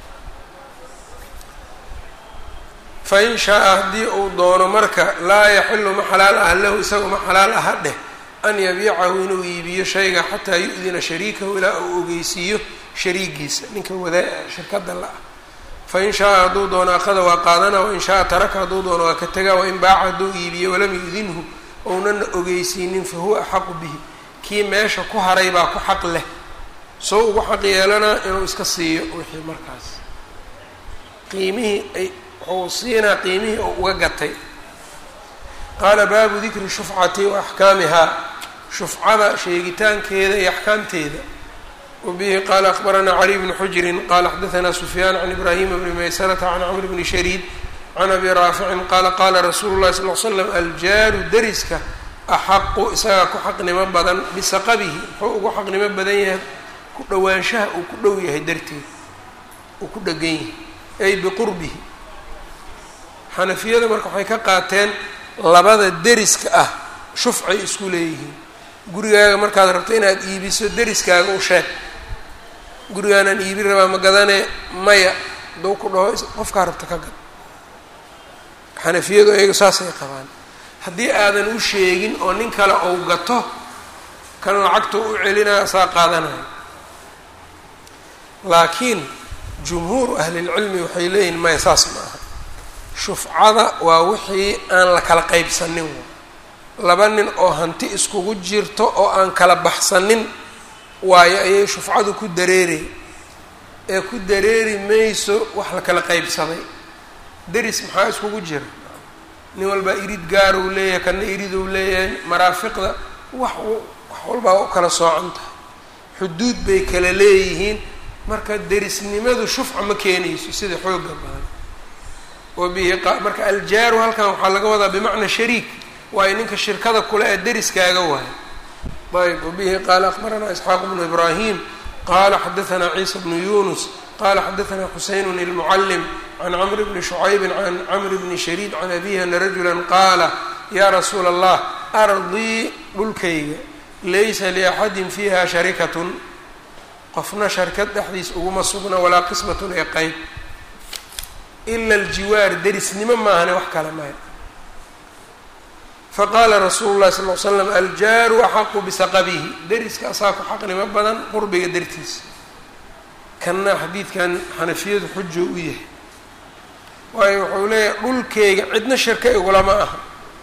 fa in shaa-a haddii uu doono marka laa yaxilu ma xalaal aha lahu isaga ma xalaal aha dheh an yabiicahu inuu iibiyo shayga xataa yu-dina shariikahu ilaa uu ogeysiiyo shariigiisa ninka wadaa shirkadda la-ah fa in shaa-a hadduu doono akhada waa qaadana wain shaa-a taraka hadduu doono waa ka tagaa wain baaca hadduu iibiyo walam yu-dinhu ounana ogeysiinin fa huwa axaqu bihi kii meesha ku haray baa ku xaq leh soo ugu xaq yeelanaa inuu iska siiyo wixii markaas qiimihii ay wuxuu siinaa qiimihii oo uga gatay qaala baabu dikri shufcati wa axkaamihaa shufcada sheegitaankeeda iyo axkaamteeda wbihi qala akbaranaa cali bni xujrin qala xadaanaa sufyaan can ibrahima bni maysarata can camr bni shariid can abi raaficin qaala qaala rasuulu llahi sal l slam aljaaru dariska axaqu isagaa ku xaqnimo badan bisaqabihi muxuu ugu xaqnimo badan yahay ku dhowaanshaha uu ku dhow yahay darteed uu ku dhegan yahay ay biqurbihi xanafiyada marka waxay ka qaateen labada deriska ah shufcay isku leeyihiin gurigaaga markaad rabto inaad iibiso deriskaaga u sheeg gurigaanaan iibin rabaa ma gadane maya duu ku dhaho qofkaa rabta ka gad xanafiyadu ayaga saasay qabaan haddii aadan u sheegin oo nin kale ou gato kan lacagta u celinaya saa qaadanaya laakiin jumhuuru ahlilcilmi waxay leeyihin maya saas ma aha shufcada waa wixii aan la kala qaybsanin laba nin oo hanti iskugu jirto oo aan kala baxsanin waayo ayay shufcadu ku dareeray ee ku dareeri mayso wax la kala qaybsaday deris maxaa iskugu jira nin walbaa irid gaar uu leeyahay kana irid uu leeyahay maraafiqda wax wax walbaa u kala soocan tahay xuduud bay kala leeyihiin marka derisnimadu shufca ma keenayso sida xooga badan wabihi marka aljaaru halkan waxaa laga wadaa bimacnaa shariik waayo ninka shirkada kule ee deriskaaga waayo ayb wabihi qaala akbaranaa isxaaq bnu ibraahim qala xadaanaa ciisa bnu yunus qala xadaanaa xuseyn ilmucalim can camr bni shucaybi can camr bni shariid can abihi ana rajula qaala ya rasuula allah ardii dhulkayga laysa liaxadin fiiha sharikatun qofna sharkad dhexdiis uguma sugna walaa qismatun ee qeyb ila aljiwaar derisnimo maahane wax kale maya faqaala rasuulu llahi sal l slam aljaaru axaqu bisaqabihi deriska asaa ku xaqnimo badan qurbiga dartiisa kanna xadiidkan xanafiyadu xujo u yahay waayo wuxuu leeyahay dhulkeyga cidna shirka igulama aha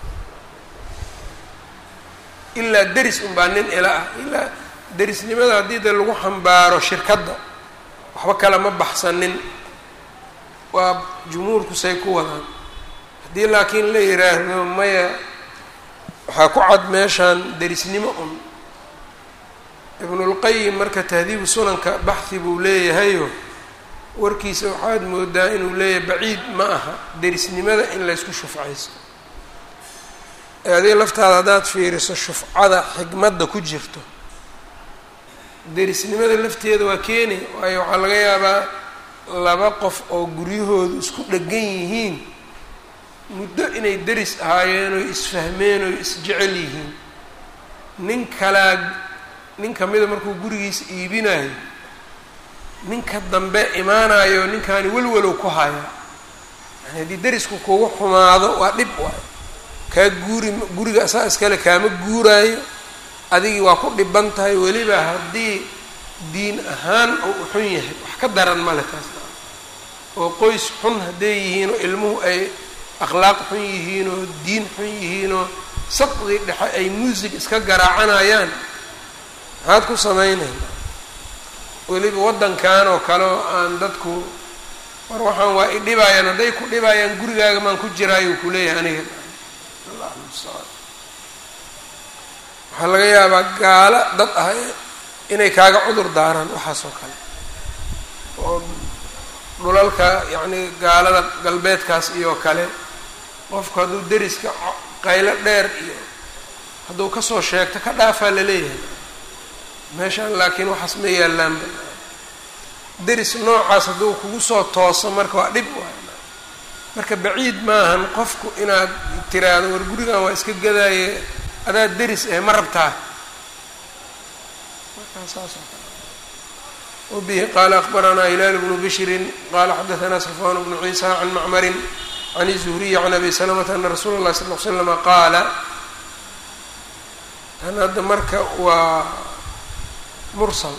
ilaa deris unbaa nin ila ah ilaa derisnimada haddii de lagu xambaaro shirkadda waxba kale ma baxsanin waa jumhuurku say ku wadaan haddii laakiin la yiraahdo maya waxaa ku cad meeshaan derisnimo un ibnulqayim marka tahdiibu sunanka baxhi buu leeyahayo warkiisa waxaad moodaa inuu leeyahay baciid ma aha derisnimada in laysku shufcaysto ee adiga laftaada haddaad fiiriso shufcada xigmadda ku jirto derisnimada lafteeda waa keeni waayo waxaa laga yaabaa laba qof oo guryahoodu isku dhegan yihiin muddo inay deris ahaayeen oo isfahmeen oo isjecel yihiin nin kalaa nin kamida markuu gurigiisa iibinayo ninka dambe imaanayo ninkaani welwalow ku hayaa yani haddii derisku kugu xumaado waa dhib waay kaa guuri guriga asaa iskale kaama guuraayo adigii waa ku dhiban tahay weliba haddii diin ahaan oo u xun yahay wax ka daran male taas oo qoys xun hadday yihiin oo ilmuhu ay akhlaaq xun yihiin oo diin xun yihiin oo sabqii dhexe ay muusig iska garaacanayaan maxaad ku samaynayna weliba waddankan oo kale oo aan dadku war waxaan waa i dhibaayaan hadday ku dhibaayaan gurigaaga maan ku jiraayo ku leeyahay aniga allah mustacaan waxaa laga yaabaa gaalo dad ah inay kaaga cudur daaraan waxaas oo kale oo dhulalka yacni gaalada galbeedkaas iyo kale qofku hadduu deriska qaylo dheer iyo hadduu kasoo sheegto ka dhaafaa laleeyahay meeshaan laakiin waxaas ma yaallaanba deris noocaas hadduu kugu soo tooso marka waa dhib waay marka baciid maahan qofku inaad tiraahdo war gurigan waa iska gadaaye adaa deris eh ma rabtaa wbihi qaala akbaranaa hilaal bnu bishrin qala xadaanaa safwan bnu ciisa can macmarin can الzuhriyi can abi salamata ana rasuula اlahi sal l slama qaala kan hadda marka waa mursal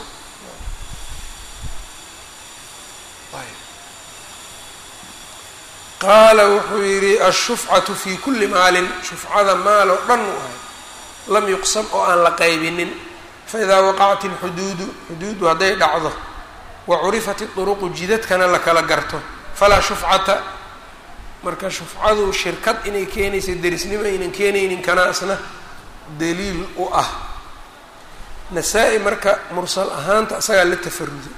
qaala wuxuu yihi ashufcatu fi kuli maalin shufcada maal oo dhan u ahay lam yuqsam oo aan la qaybinin faidaa waqacat اlxuduudu xuduudu hadday dhacdo wa curifat iduruqu jidadkana la kala garto falaa shufcata marka shufcadu shirkad inay keenaysa derisnimo aynan keenaynin kanaasna daliil u ah nasaa-i marka mursal ahaanta isagaa la tafaruday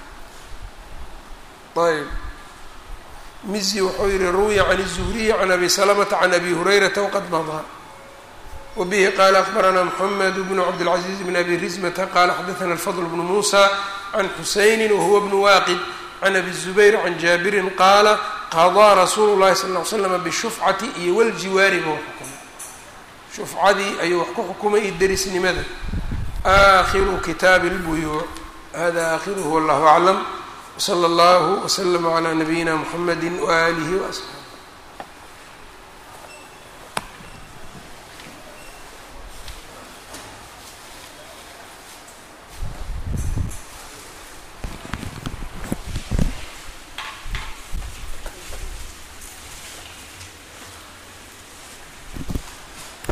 ayb mizi wuxuu yihi ruwiya can الzuhriyi can abi salamata can abi hurayrata wqad madaa wbihi qala akbarana mxamed bnu cabdاlcaزiiz bn abi rizmata qala xadaثna alfadl bnu musa can xusayni wahuwa bnu waaqid can abi الzubayr can jaabirin qaala qadaa rasuulu اlahi sal ly slm bishufcati iyo waljiwaari buu xukumay shufcadii ayuu wax ku xukumay iyo derisnimada aakhiru kitaabi اlbuyuuc hada aakhiruhu wallahu aclam wslى اllah wslm عlى nabiyina mxamedi walih وaصxaabi